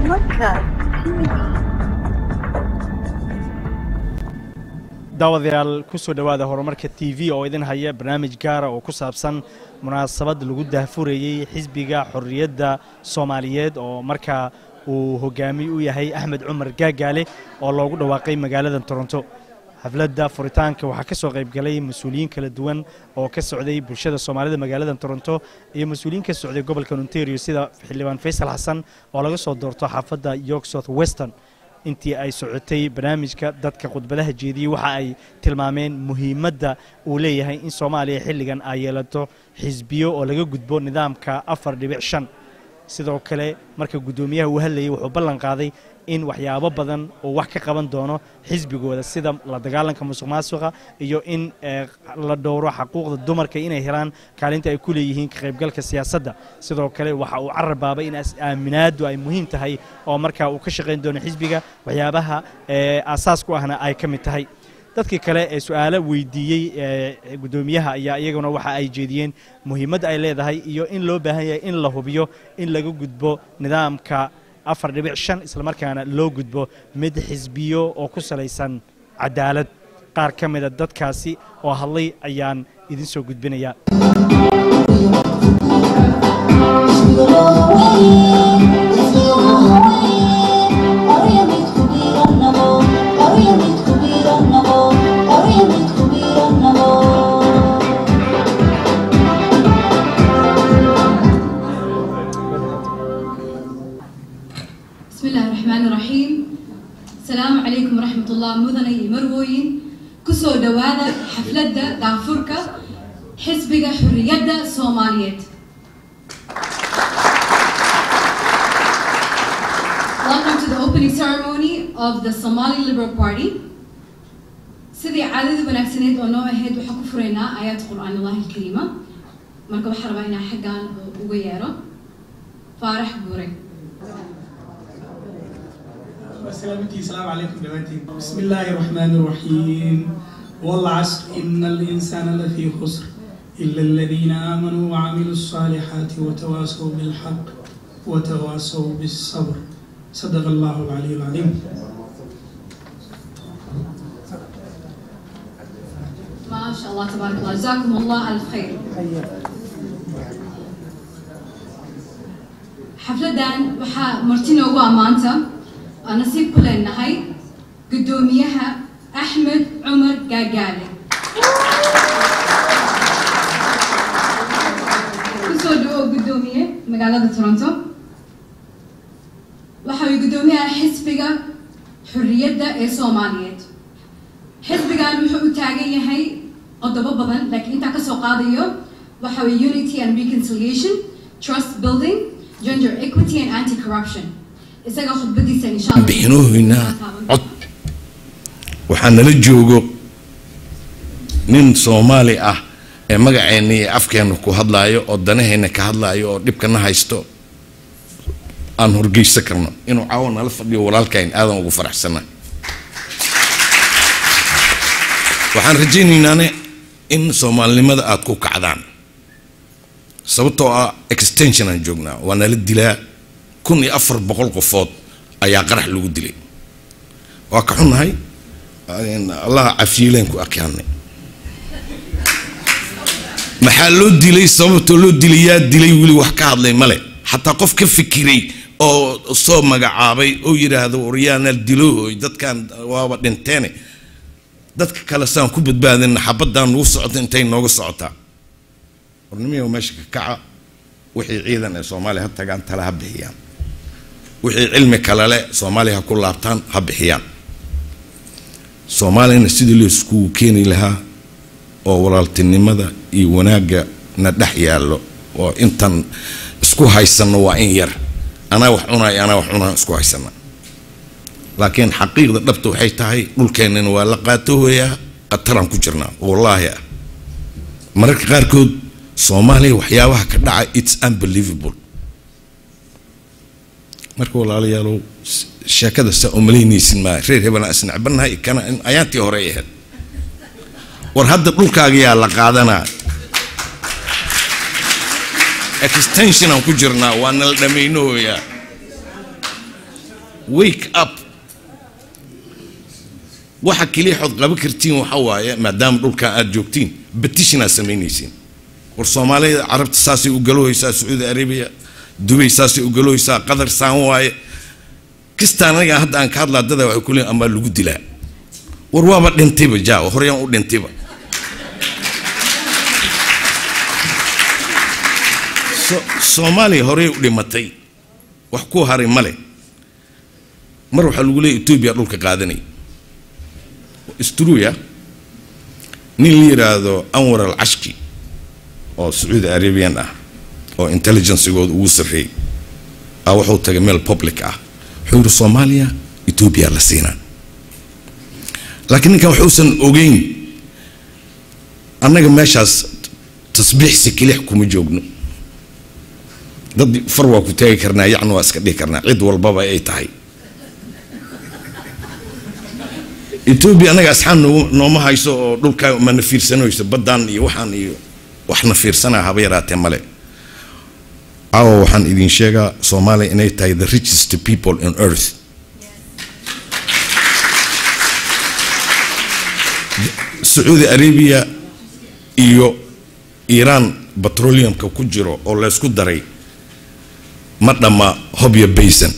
Horumarka TV. daawadayaal kusoo dhowaada horumarka t v oo idin haya barnaamij gaara oo ku saabsan munaasabad lagu daahfurayey xisbiga xorriyadda soomaaliyeed oo markaa uu hogaami u yahay axmed cumar gaagaale oo loogu dhawaaqay magaalada toronto xafladda furitaanka waxaa ka soo qayb galay mas-uuliyiin kala duwan oo ka socday bulshada soomaalida magaalada toronto iyo mas-uuliyiin ka socday gobolka ontario sida xildhibaan faysal xasan oo laga soo doorto xaafadda york south western intii ay socotay barnaamijka dadka khudbadaha jeediyey waxa ay tilmaameen muhiimadda uu leeyahay in soomaaliya xilligan ay yeelato xisbiyo oo laga gudbo nidaamka afar dhibic shan sidoo kale marka guddoomiyaha uu hadlayay wuxuu ballan qaaday in waxyaabo badan uu wax ka qaban doono xisbigooda sida la dagaalanka musuq maasuqa iyo in la dhowro xaquuqda dumarka inay helaan kaalinta ay ku leeyihiin ka qaybgalka siyaasadda sidoo kale waxa uu cararbaabay in aaminaadu ay muhiim tahay oo markaa uu ka shaqayn doono xisbiga waxyaabaha aasaas ku ahna ay ka mid tahay dadkii kale ee su-aalo weydiiyey guddoomiyaha ayaa iyaguna waxa ay jeediyeen muhiimadda ay leedahay iyo in loo baahan yahay in la hubiyo in laga gudbo nidaamka afar dhibic shan islamarkaana loo gudbo mid xisbiyo oo ku salaysan cadaalad qaar ka mida dadkaasi oo hadlay ayaan idin soo gudbinayaa بسم الله الرحمن الرحيم السلام عليكم ورحمة الله مدني مروين كسو دوادا حفلة دافوركا حزبك حرية سوماليات Welcome to the opening ceremony of the Somali Liberal Party. sidii caadadii wanaagsaneed oo noo ahayd waxaan ku furaynaa aayaad qur'aan allahi alkariima marka waxaan rabaa inaan xaggan uga yeero faarax guure سلامتي السلام عليكم دلوقتي بسم الله الرحمن الرحيم والعصر إن الإنسان لفي خسر إلا الذين آمنوا وعملوا الصالحات وتواصوا بالحق وتواصوا بالصبر صدق الله العلي العظيم ما شاء الله تبارك الله جزاكم الله ألف خير xafladan waxaa marti noogu ammaanta oo nasiib ku leenahay guddoomiyaha axmed cumar gaagaale kusoo dhawow guddoomiye magaalada toronto waxa uu guddoomiyaha xisbiga xurriyadda ee soomaaliyeed xisbigan wuxuu u taagan yahay qodobo badan laakiin intaa kasoo qaadayo waxa weye unity and reconciliation trust building gender equity and anti-corruption isaga khudbadiisa insha allah bixinooyna cod waxaa nala joogo nin soomaali ah ee magaceenna iyo afkeenna ku hadlaayo oo danaheenna ka hadlaayo oo dhibkana haysto aan horgeysan karno inuu caawa nala fadhiyo walaalkayn aadan ugu faraxsana waxaan rajaynaynaan in soomaalinimada aada ku kacdaan sababtoo ah extension aan joognaa waa nala dilaa kun iyo afar boqol qofood ayaa qarax lagu dilay waa ka xunnahay allaha cafiileen ku akyaanay maxaa loo dilay sababtoo loo dilay yaa dilay weli wax ka hadlay male xataa qof ka fikiray oo soo magacaabay oo yidhaahdo waryaana diloohoy dadkan waaba dhinteene dadka kale saan ku badbaadina xabadaan nagu socota intay nooga socotaa warnimiyo meesha ka kaca wixii ciidan ee soomaaliya ha tagaan tale ha bixiyaan wixii cilmi kale leh soomaaliya ha ku laabtaan ha bixiyaan soomaaliyana sidii loo iskugu keeni lahaa oo walaaltinimada iyo wanaagga na dhex yaallo oo intan isku haysano waa in yar anaa wax cunay anaa wax cunaa isku haysana laakiin xaqiiqda dhabta waxay tahay dhulkeennana waa la qaatoohayaa qataraan ku jirnaa wallaahi ah mararka qaarkood soomaaliya waxyaabaha ka dhaca its unbelievable marka walaalayaalow sheekada saa umalaynaysin maa reer hebelaa isnacbannahay kana ayaantii hore ay ahayd war hadda dhulkaagayaa la qaadanaa extension aan ku jirnaa waa nala dhammaynohoyaa wake up waxa keliya xood qaban kartiin waxa waaye maadaama dhulkan aad joogtiin petitionaad samaynaysiin war soomaalida carabta saasay u galohaysaa sacuudi arabiya dubay saasay u galohaysaa qatar saan waaye kistaan aniga hadda aan ka hadlaa dada waxay ku leeyihin amaa lagu dilaa war waaba dhintayba jaa horyaan u dhintayba So- soomaaliya horey u dhimatay wax ku haray male mar waxaa lagu leeyahy etoobiya dhulka qaadanay istruya nin la yidhaahdo anwar al cashki oo sacuudi arabian ah oo intelligencegooda ugu sarreeyay ah wuxuu tagay meel public ah wuxuu yidhi soomaaliya etoobiya la siinaa laakiin ninkan waxuusan ogeyn annaga meeshaas tasbiixsi kilix kuma joogno dad far waa ku taagi karnaa yacni waa iska dhihi karnaa cid walbaba ay tahay etoobiya annaga asxaan nooma nooma hayso oo dhulkaa mana fiirsanayso baddaan iyo waxaan iyo waxna fiirsanaa haba yaraatee male caawa waxaan idin sheegaa soomaaliya inay tahay the richest people on earth sacuudi arabia iyo iiraan petroleumka ku jiro oo laysku daray ma dhamma hobyo baysan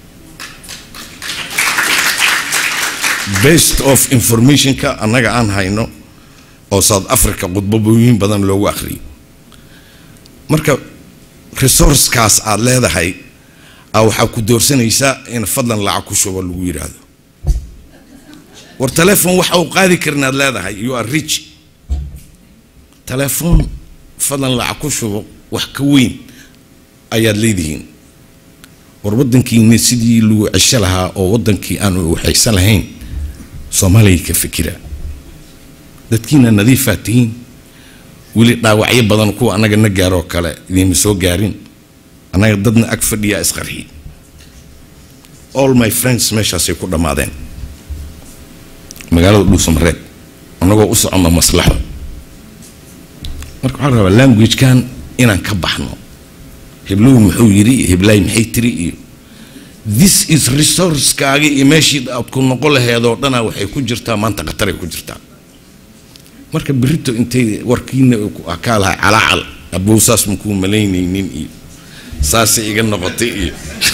based of informationka annaga aan hayno oo south africa khudbabooyin badan loogu akhriyay marka resourcekaas aad leedahay a waxaa ku doorsanaysaa in fadlan lacag ku shubo lagu yidhaahdo war telephone waxa uu qaadi karin aad leedahay you are rich telephone fadlan lacag ku shubo wax ka weyn ayaad leedihiin war waddankiina sidii lagu cesho lahaa oo waddankii aan waxaysan lahayn soomaaliya ka fikira dadkiina nadiifaa tihiin weli dhaawacyo badan kuwa annaga na gaaroo kale idiinma soo gaarin annaga dadna ag fadhiyaa isqarxi all my friends meeshaasay ku dhammaadeen magaalada dhuusamareed annagoo u soconno maslaxo marka waxaa rabaa languagekan inaan ka baxno heblow muxuu yidhi iyo heblaay maxay tiri iyo this is resourcekaaga iyo meeshii aad ku noqon laheedoo dhana waxay ku jirtaa maanta khataray ku jirtaa marka berito intay warkiina kaa lahay calaacal abow saas makuu malaynaynin iyo saasay iga noqotay iyo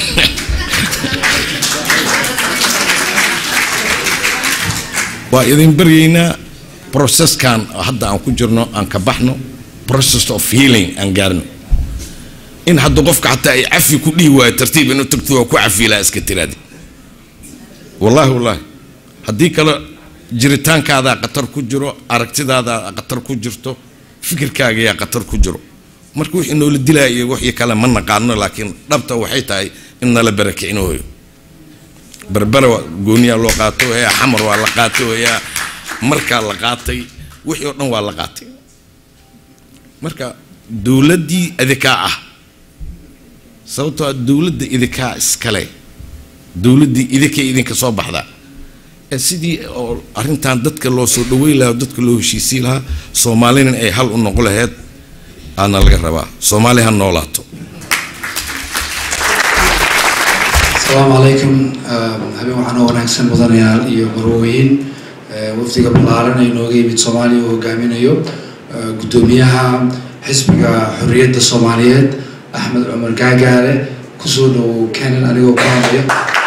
waa idin baryaynaa processkan hadda aan ku jirno aan ka baxno process of healing aan gaarno in hadda qofka xataa ay cafi ku dhihi waayo tartiib inuu tagto waa ku cafiilaa iska tiraadi wallaahi wallaahi haddii kale jiritaankaadaa khatar ku jiro aragtidaadaa khatar ku jirto fikirkaagayaa khatar ku jiro marka wixii noola dilaya iyo wixii kale ma naqaano laakiin dhabta waxay tahay in nala barakicinoyo berbera gooniyaa loo qaato yaa xamar waa la qaato yaa markaa la qaatay wixii oo dhan waa la qaatay marka dowladdii adikaa ah sababtoo ah dowladda idinkaa iskale dowladdii idinkay idinka soo baxdaa ee sidii oo arrintan dadka loo soo dhaweyn lahaa dadka loo heshiisiin lahaa soomaalina ay hal u noqon laheyd aana laga rabaa soomaali ha noolaato asalaamu calaykum habeen waxaan oo wanaagsan mudanayaal iyo marwooyin wafdiga ballaaran ee nooga yimid soomaaliya oo hogaaminayo guddoomiyaha xisbiga xorriyadda soomaaliyeed axmed cumar gaagaale kusoo dhowow kenan anigoo ku hadlaya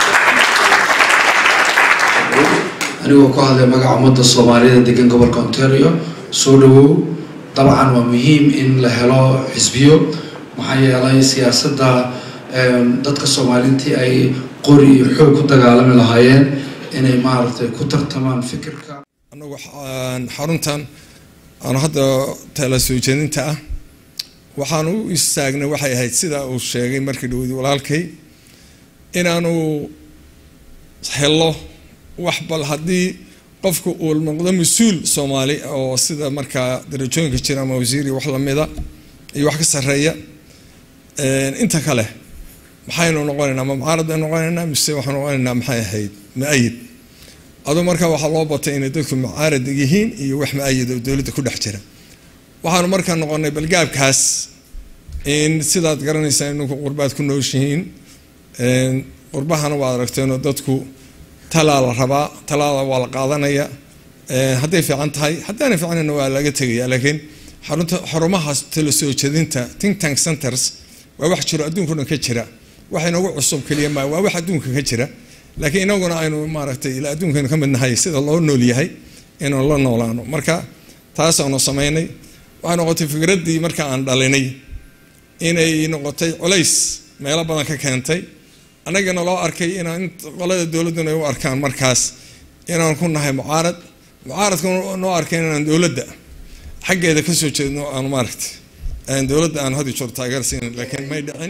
anigoo ku hadlaya magaca ummadda soomaaliyeed ee degan gobolka ontario soo dhowow dabcan waa muhiim in la helo xisbiyo maxaa yeelay siyaasadda dadka soomaaliintii ay qori iyo xoog ku dagaalami lahaayeen inay maaragtay ku tartamaan fikirka annagu xaruntan aan hadda tala soo jeedinta ah waxaan u istaagnay waxay ahayd sida uu sheegay markii dhawadi walaalkay inaanu helo wax bal haddii qofku uu noqdo mas-uul soomaali oo sida markaa darajooyinka jira ama wasiiri wax lamida iyo wax ka sarreeya inta kale maxaynu noqonaynaa ma mucaarad baynu noqonaynaa mise waxaanu noqonaynaa maxay ahayd ma-ayid aduu markaa waxaa loo batay inay dadku mucaarad yihiin iyo wax ma-ayid oo dowladda ku dhex jira waxaanu markaa noqonay balgaabkaas in sidaad garanaysaan ininku qurbaad ku nooshihiin qurbahana waad aragteenoo dadku talaa la rabaa talaada waa la qaadanaya hadday fiican tahay haddaana fiicnana waa laga tegaya laakiin xarunta xarumahaas tala soo jeedinta think tank centers waa wax jiro adduunka dhan ka jira wax inagu cusub keliya maa waa wax adduunka ka jira laakiin inaguna aynu maaragtay ila adduunkaynu ka mid nahay sida loo nool yahay inaynu la noolaano marka taasaanu samaynay waxay noqotay fikraddii marka aan dhalinay inay noqotay culays meelo badan ka keentay annagana loo arkay inaan qolada dowladduna ay u arkaan markaas inaan ku nahay mucaarad mucaaradka noo arkay inaan dowladda xaggeeda ka soo jeedno aan maaragtay aan dowladda aan hadi joor taageersiin laakiin may dhicin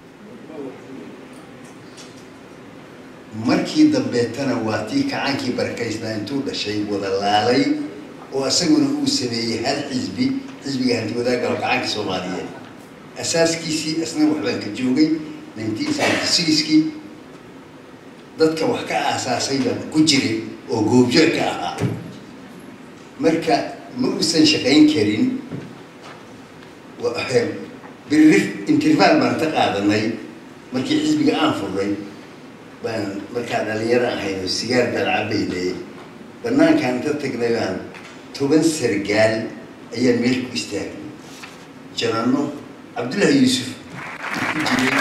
markii dambeetana waa tii kacaankii barakaysnaa intuu dhashay wada laalay oo isaguna uu sameeyey hal xisbi xisbiga hanti wadaagga oo kacaanka soomaaliyeed asaaskiisii isna waxbaan ka joogay nineteen seventy sixkii dadka wax ka aasaasay baan ku jiray oo goobjoog ka ahaa marka ma uusan shaqayn karin birri interval baan ka qaadanay markii xisbiga aan furnay baan markaa dhalinyaro ahayn oo sigaar baan cabaynay banaankaan inta tagnay baan toban sargaal ayaan meel ku istaagnay janano cabdullaahi yuusuf ku jiray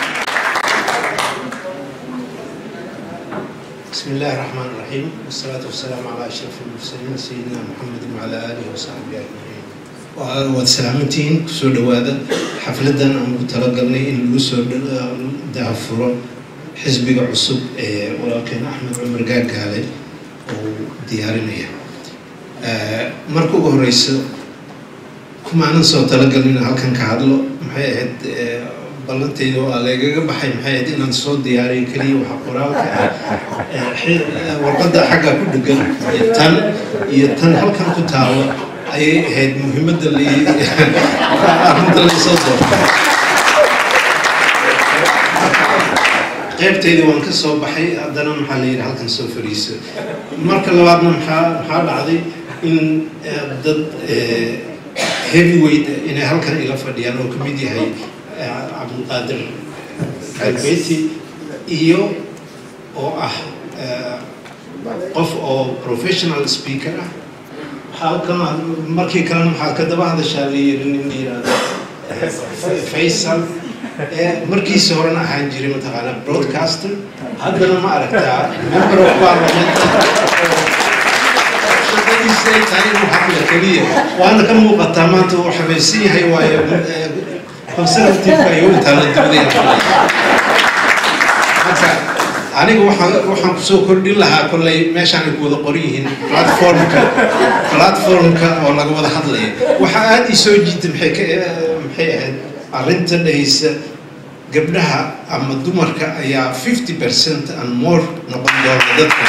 بسم الله الرحمن الرحيم والصلاة والسلام على أشرف المرسلين سيدنا محمد وعلى آله وصحبه أجمعين waad salaamantihiin kusoo dhawaada xafladan aan ugu talagalnay in lagu soo daafuro xisbiga cusub ee walaalkeen axmed cumar gaagaale uu diyaarinaya marka ugu horeyso kumaanan soo talagalin inaan halkan ka hadlo maxay ahayd ballantayda oo aleegaga baxay maxay ahayd inaan soo diyaariyo keliya waxa qoraalka ah warqadda xagga ku dhegan tan iyo tan halkan ku taalo ayay ahayd muhiimadda arrinta laysoo doorto qaybtayda waan ka soo baxay haddana maxaa la yidhi halkan soo fariiso marka labaadna maxaa maxaa dhacday in dad heavyweight inay halkan ila fadhiyaan oo kamid yahay cabdulqaadir albeyti iyo oo ah qof oo professional speaker ah halkan markii kalena maxaa ka daba hadashaa la yiri nin la yidhaahdo faysal markiisa horena ahaan jiray mataqaanaa broadcaster haddana ma aragtaa member of parliament shaqadiisa ay tahay inuu hadla keliya waana ka muuqataa maanta uu xamaysan yahay waayo conservative-ka iyo intaa la dibadaya aniga waxaan waxaan kusoo kordhin lahaa kolley meeshaan ay ku wada qoran yihiin platformka platformka oo laga wada hadlaya waxaa aada ii soo jiita maxay ka maxay ahayd arrinta dhahaysa gabdhaha ama dumarka ayaa fifty percent and more noqon doona dadka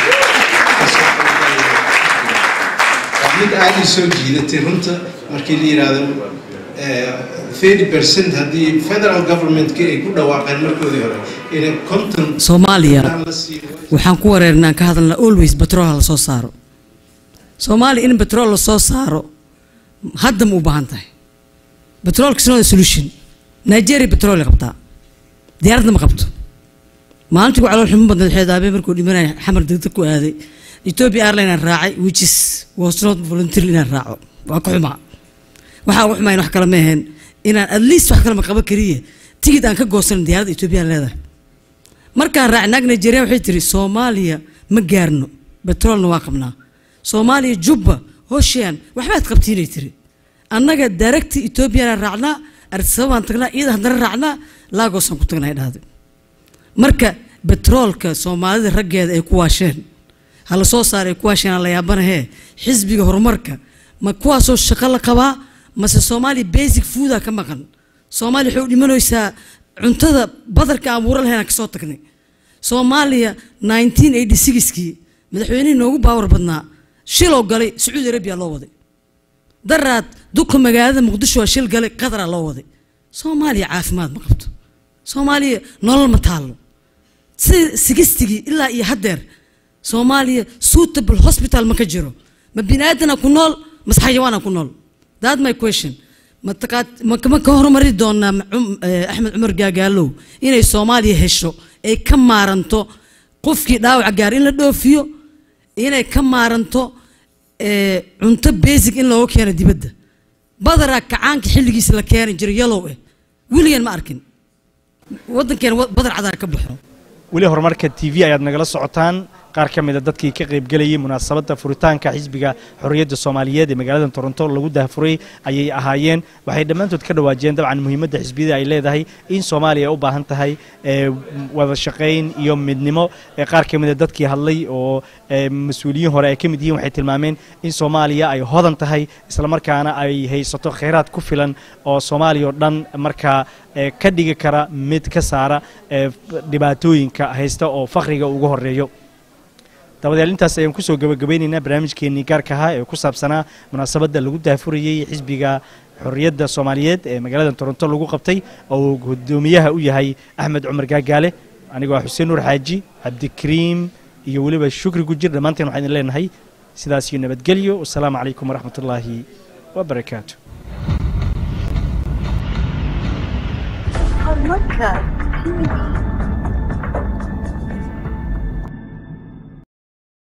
waa mid aada ii soo jiidatay runta markii la yidhaahdo thirty percent haddii federal governmentka ay ku dhawaaqeen markoodii hore inay conton soomaaliya waxaan ku wareernaan ka hadalnaa always batrool ha la soo saaro soomaaliya in batrool la soo saaro hadda ma u baahan tahay batroolka is not a solution nigeria batrool ay qabtaa diyaaradna ma qabto maalintii ku calool xumo badneed xeedaabe markuu dhimanaya xamar degdeg ku aaday ethiopia airline aan raacay which is was not voluntarily inaan raaco waa ka xumaa waxaa ugu xumayn wax kale ma aheen inaan at least wax kale ma qaba keliya tigid aan ka goosanin diyaaradda ethiopia leedahay markaan raacay naag nigeria waxay tiri soomaaliya ma gaarno betroolna waa qabnaa soomaaliya jubba hoshian waxbaad qabtiinay tiri annaga daaragti ethoobiyanaan raacnaa arsababaan tagnaa iyada haddana raacnaa laagosaan ku tagnaa dhahday marka betroolka soomaalida raggeeda ay ku waasheen ha la soo saara ay ku waasheen aan la yaabanahee xisbiga horumarka ma kuwaasoo shaqo la qabaa mase soomaaliya basic fooda ka maqan soomaaliya waxay u dhimanaysaa cuntada badarka aan buura lahayn aan kasoo tagnay soomaaliya nineteen eighty sixkii madaxweynihii noogu baawar badnaa shiloo galay sacuudi arabiya loo waday daraad duka magaalada muqdisho waa shil galay qadaraa loo waday soomaaliya caafimaad ma qabto soomaaliya nolol ma taallo sida sigistigii ilaa iyo haddeer soomaaliya suitable hospital ma ka jiro ma bini aadana ku nool mase xayawaana ku nool that my question mataqaad ma ka horumari doonaa axmed cumar gaagaalow inay soomaaliya hesho ay ka maaranto qofkii dhaawaca gaar in la dhoofiyo inay ka maaranto ee, cunto basic in looga keeno dibadda badaraa kacaanka xilligiisa la keeni jiray yalow eh weligan ma arkin waddankeena wa- badar cadaa ka baxo weli horumarka t v ayaad nagala socotaan qaar ka mid a dadkii ka qaybgelayay munaasabadda furitaanka xisbiga xorriyadda soomaaliyeed ee magaalada toronto lagu daahfuray ayay ahaayeen waxay dhammaantood ka dhawaajiyeen dabcan muhiimadda xisbiyada ay leedahay in soomaaliya ay u baahan tahay ee, wada shaqayn iyo midnimo ee qaar ka mid a dadkii hadlay oo ee, mas-uuliyiin hore ay ka mid yihiin waxay tilmaameen in soomaaliya ay hodan tahay islamarkaana ay haysato kheyraad ku filan oo soomaaliya oo dhan markaa ee, ka dhigi kara mid ka saara ee, dhibaatooyinka haysta oo fakhriga ugu horeeyo dabadeed intaas ayaan kusoo gabagabaynaynaa barnaamijkeenii gaarka ahaa ee ku saabsanaa munaasabadda lagu daafurayey xisbiga xorriyadda soomaaliyeed ee magaalada toronto lagu qabtay oo uu guddoomiyaha u yahay axmed cumar gaagaale anigoo ah xuseen nuur xaaji cabdikariim iyo weliba shukri gujir dhammaanteen waxaan idin leenahay sidaas iyo nabadgelyo wasalaamu calaykum waraxmatullaahi wabarakaatu Horumarka TV.